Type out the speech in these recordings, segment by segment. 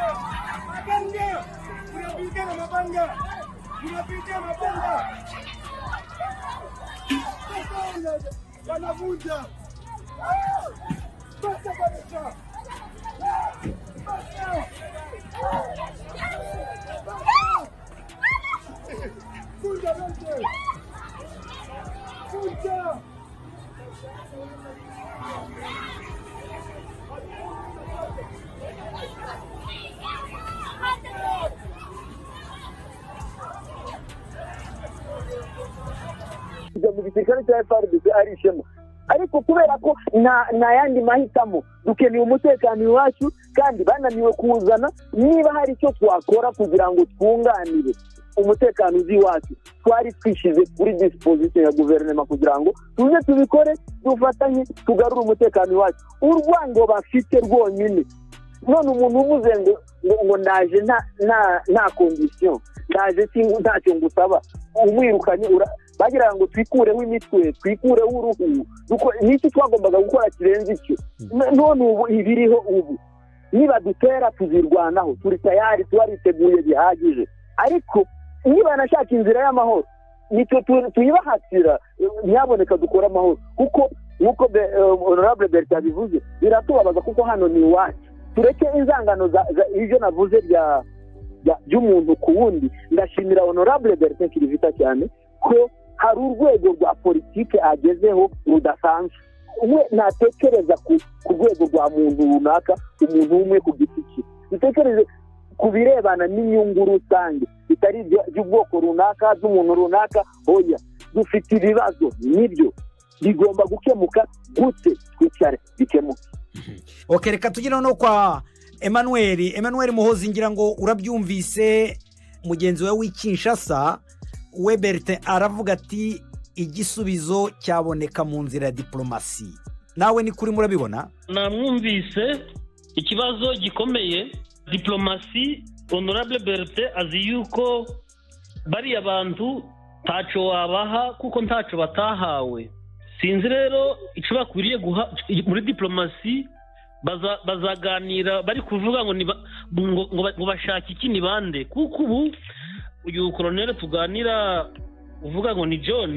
Mabanga! Tunapita na mabanga! Tunapita mabanga! Mabanga! Wanavunja! Basta kabisa! Basta! Vunja yote! Vunja! kujya mu gisirikare cya FRDC ari ishema ariko kubera ko nta nta yandi mahitamo dukeneye umutekano iwacu kandi bananiwe kuwuzana niba hari icyo twakora kugira ngo twunganire umutekano uzi iwacu twari twishyize kuri disposition ya guverinoma kugira ngo tuze tubikore dufatanye tugarure umutekano iwacu urwango bafite rwonyine none umuntu uvuze ngo ngo ngo ndaje nta nta nta kondisiyo ndaje si- ntacyo ngusaba umwirukanye ura- bagira ngo twikureho imitwe twikureho uruhu duko- ni iki twagombaga gukora kirenze icyo N- none ubu ibiriho ubu nibadutera tuzirwanaho turi tayari tubariteguye bihagije ariko nibanashaka inzira y'amahoro nitwe tu- tuyibahatira ntiyaboneka dukore amahoro kuko nk'uko Be- eh, honorable berta bivuze biratubabaza kuko hano ni iwacu tureke inzangano za za- ibyo navuze bya bya- by'umuntu ku wundi ndashimira honorable berta kirivita cyane ko hari urwego rwa politike agezeho rudasanzwe we ntatekereza ku ku rwego rwa muntu runaka umuntu umwe ku giti cye dutekereze ku birebana n'inyungu rusange bitari ibyo- iby'ubwoko runaka z'umuntu runaka oya dufite ibibazo nibyo bigomba gukemuka gute twicare bikemuke oke reka tugere no kwa emmanuel emmanuel muhozi ngira ngo urabyumvise mugenzi we w'ikinshasa we berite aravuga ati igisubizo cyaboneka mu nzira ya diporomasi nawe ni kuri murabibona namwumvise ikibazo gikomeye diplomasi honorable berite azi yuko bariya bantu ntacyo wabaha kuko ntacyo batahawe sinzi rero icyo bakwiriye guha muri diplomasi baza- bazaganira bari kuvuga ngo ni ba- ngo ngo- ngo bashake iki ni bande kuko ubu uyu koroneri tuganira uvuga ngo ni john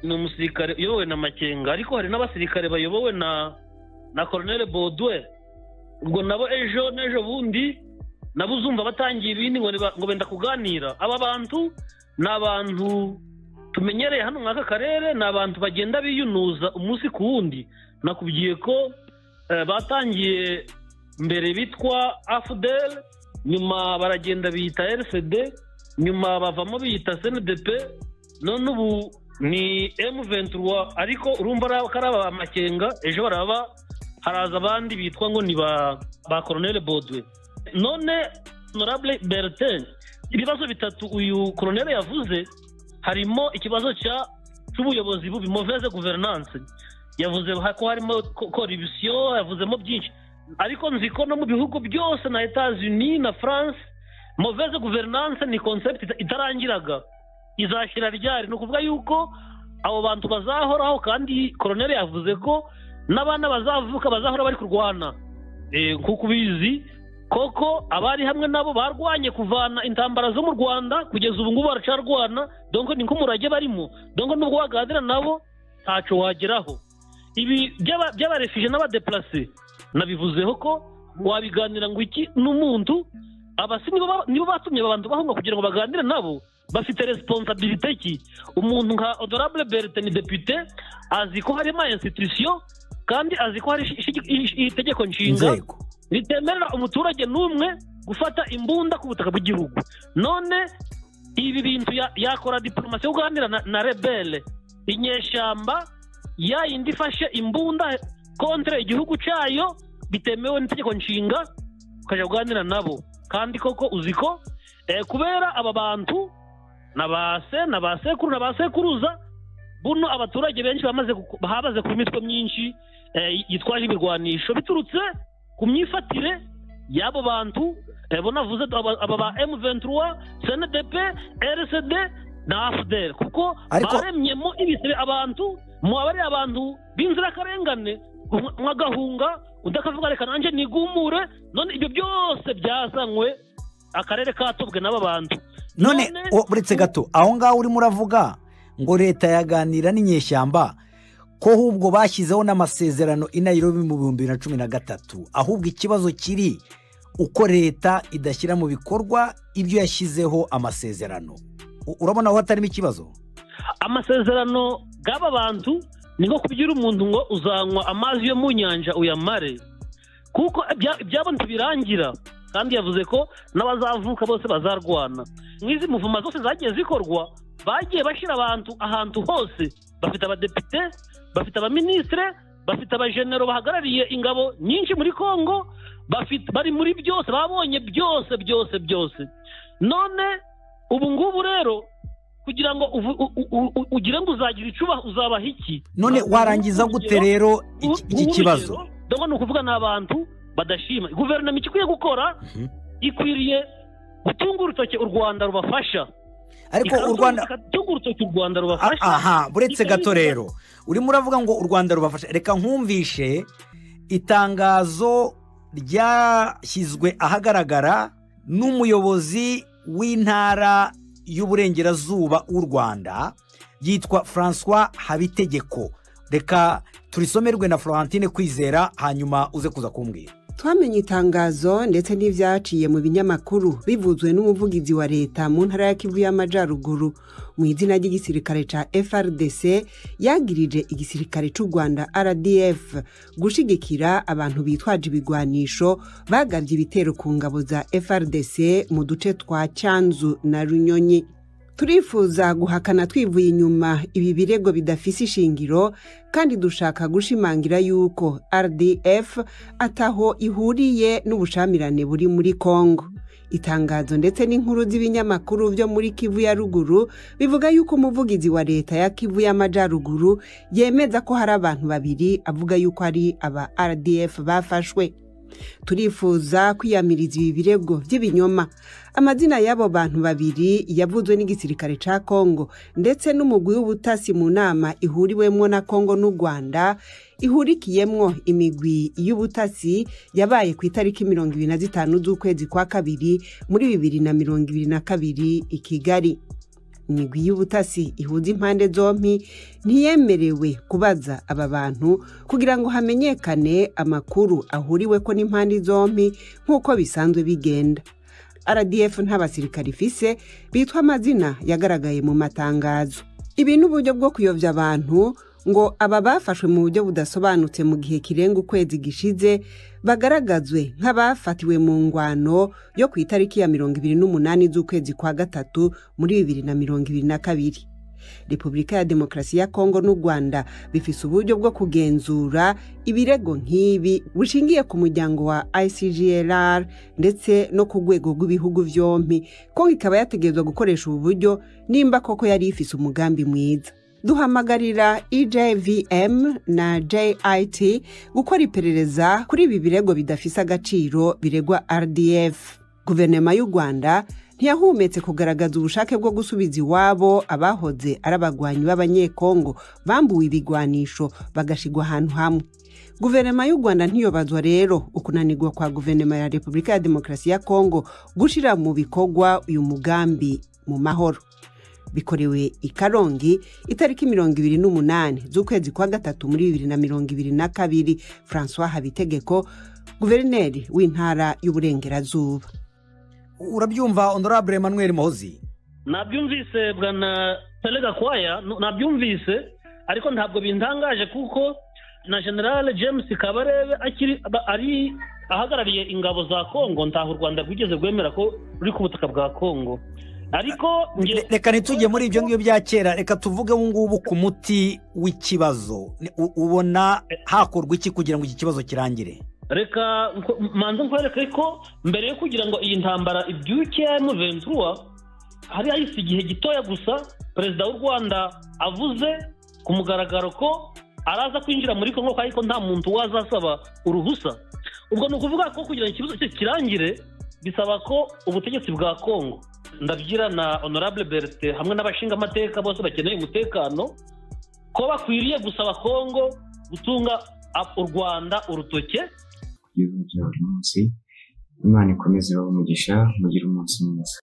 ni umusirikare uyobowe na makenga ariko hari n'abasirikare bayobowe na na koronere bodwe ubwo nabo ejo n'ejo bundi nabo uzumva batangiye ibindi ngo niba- ngo benda kuganira aba bantu ni abantu tumenyereye hano muri aka karere ni abantu bagenda biyunuza umunsi ku wundi nakubwiye ko eh, batangiye mbere bitwa afudel nyuma baragenda biyita rfd nyuma bavamo biyita cndp none ubu ni emuventura ariko urumva ari aba- ko ari aba makenga ejo baraba haraza abandi bitwa ngo ni ba ba koronere bodwe none honorable bertin ibibazo bitatu uyu koronere yavuze harimo ikibazo cya cy'ubuyobozi bubi mauvaise guverinance yavuze ha- ko harimo ko- corruption yavuzemo byinshi ariko nzi ko no mu bihugu byose na etats unis na france mauvaise guverinance ni concept ita- itarangiraga izashyira ryari ni ukuvuga yuko abo bantu bazahoraho kandi koroneri yavuze ko n'abana bazavuka bazahora bari kurwana Eh, nk'uko ubizi koko abari hamwe nabo barwanye kuvana intambara zo mu rwanda kugeza ubu ngubu baracarwana donko ni nk'umurage barimo donko nubwo waganira nabo ntacyo wageraho ibi by'aba- by'abarefije n'abadeplase nabivuzeho ko wabiganira ngo iki n'umuntu abasi nibo ba- nibo batumye aba bantu bahunga kugira ngo baganire nabo bafite resiponsabilite ki umuntu nka honorable bertin depite azi ko harimo institusiyo kandi azi ko hari ishi- ishi- ishi- itegeko nshinga inzego ritemerera umuturage n'umwe gufata imbunda ku butaka bw'igihugu none ibi bintu ya- yakora diporomasi yo guhanira na, na rebele inyeshyamba yayindi ifashe imbunda kontre igihugu cyayo bitemewe n'itegeko nshinga ukajya guhanira nabo kandi koko uzi ko eh, kubera aba bantu na ba se na ba sekuru na ba sekuruza buno abaturage benshi bamaze ku- bamaze ku mitwe myinshi eh, yitwaje ibirwanisho biturutse ku myifatire y'abo bantu eh, bo navuze aba aba ba M23 CNDP RCD na AFDL kuko Ariko- baremyemo ibisebe abantu muba ari abantu b'inzirakarengane umwe umwe agahunga undi akavuga reka nanjye nigumure none ibyo byose byazanywe akarere katobwe n'aba bantu none None- o- uretse gato aho ngaho urimo uravuga ngo leta yaganira n'inyeshyamba ko ahubwo bashyizeho n'amasezerano i Nairobi mu bihumbi bibiri na cumi na gatatu ahubwo ikibazo kiri uko leta idashyira mu bikorwa ibyo yashyizeho amasezerano U- urabona aho hatarimo ikibazo amasezerano bw'aba bantu ni nko kubyira umuntu ngo uzanywa amazi yo mu nyanja uyamare kuko ibya- ibyabo ntibirangira kandi yavuze ko n'abazavuka bose bazarwana nk'izi muvuma zose zagiye zikorwa bagiye bashyira abantu ahantu hose bafite abadepite bafite abaminisitire bafite abajenero bahagarariye ingabo nyinshi muri congo bafite bari muri byose babonye byose byose byose none ubu ngubu rero kugira ngo uvu- u- u- u- ugire ngo uzagira icuba uzabaha iki none Uzabaha warangiza urugero- gute rero iki- uru- iki urugero, kibazo dore ni ukuvuga ni abantu badashima guverinoma icyo ikwiye gukora Mhm. ikwiriye gutunga urutoki u rwanda rubafasha ariko u Ikarutunga- rwanda ikatunga urutoki u rwanda Ah, rubafasha aha buretse Ikabivuga- gato rero urimo uravuga ngo u rwanda rubafasha reka nkumvishe itangazo ryashyizwe ahagaragara n'umuyobozi w'intara y'uburengerazuba w'u rwanda yitwa francois habitegeko reka turisomerwe na florentine kwizera hanyuma uze kuza kumbwira twamenye itangazo ndetse n'ibyaciye mu binyamakuru bivuzwe n'umuvugizi wa leta mu ntara ya kivu y'amajyaruguru mu izina ry'igisirikare cya frdc yagirije igisirikare cy'u rwanda rdf gushigikira abantu bitwaje ibigwanisho bagabye ibitero ku ngabo za frdc mu duce twa cyanzu na runyonyi turifuza guhakana twivuye inyuma ibi birego bidafise ishingiro kandi dushaka gushimangira yuko rdf ataho ihuriye n'ubushyamirane buri muri congo itangazo ndetse n'inkuru z'ibinyamakuru byo muri kivu ya ruguru bivuga yuko umuvugizi wa leta ya kivu y'amajyaruguru yemeza ko hari abantu babiri avuga yuko ari aba rdf bafashwe turifuza kwiyamiriza ibi birego by'ibinyoma amazina y'abo bantu babiri yavuzwe n'igisirikare cya kongo ndetse n'umugwi w'ubutasi mu nama ihuriwemo na kongo n'u rwanda ihurikiyemwo imigwi y'ubutasi yabaye ku itariki mirongo ibiri na zitanu z'ukwezi kwa kabiri muri bibiri na mirongo ibiri na kabiri i kigali imigwi y'ubutasi ihuza impande zombi ntiyemerewe kubaza aba bantu kugira ngo hamenyekane amakuru ahuriweko n'impande zombi nk'uko bisanzwe bigenda rdf nta basirikare ifise bitwa amazina yagaragaye mu matangazo ibi ni uburyo bwo kuyobya abantu ngo aba bafashwe mu buryo budasobanutse mu gihe kirenga ukwezi gishize bagaragazwe nk'abafatiwe mu ngwano yo ku itariki ya mirongo ibiri n'umunani z'ukwezi kwa gatatu muri bibiri na mirongo ibiri na kabiri repubulika ya demokarasi ya kongo n'u rwanda bifise uburyo bwo kugenzura ibirego nk'ibi bushingiye ku muryango wa icglr ndetse no ku rwego rw'ibihugu byombi kongo ikaba yategerezwa gukoresha ubu buryo nimba koko yari ifise umugambi mwiza duhamagarira ejvm na jit gukora iperereza kuri ibi birego bidafise agaciro biregwa rdf guverinoma y'u rwanda ntiyahumetse kugaragaza ubushake bwo gusubiza iwabo abahoze ari abagwanyi b'abanyekongo bambuwe ibigwanisho bagashigwa ahantu hamwe guverinoma y'u rwanda ntiyobazwa rero ukunanirwa kwa guverinoma ya repubulika ya demokarasi ya kongo gushyira mu bikorwa uyu mugambi mu mahoro bikorewe i karongi itariki mirongo ibiri n'umunani z'ukwezi kwa gatatu muri bibiri na mirongo ibiri na kabiri francois habitegeko guverineri w'intara y'uburengerazuba urabyumva honorable emmanuel muhozi nabyumvise bwana Tere Gakwaya nu- nabyumvise ariko ntabwo bintangaje kuko na generale james kabarebe akiri aba- ari ahagarariye ingabo za kongo ntaho u rwanda rwigeze rwemera ko ruri ku butaka bwa kongo ariko nge- Re- reka ntitujye muri ibyo ngibyo bya kera reka tuvuge ubu ngubu ku muti w'ikibazo Ni- u- ubona hakorwa iki kugira ngo iki kibazo kirangire reka nko- manze nkwereke ko mbere yo kugira ngo iyi ntambara ibyuke ya M23 hari hahise igihe gitoya gusa perezida w'u rwanda avuze ku mugaragaro ko araza kwinjira muri kongo ko ariko nta muntu wazasaba uruhusa ubwo ni ukuvuga ko kugira ngo ikibazo cye kirangire bisaba ko ubutegetsi bwa kongo ndabyira na honorable bertin hamwe n'abashingamateka bose bakeneye umutekano ko bakwiriye gusaba kongo gutunga a- u rwanda urutoke igihugu bya buri munsi imana ikomeze ibahe umugisha mugire umunsi mwiza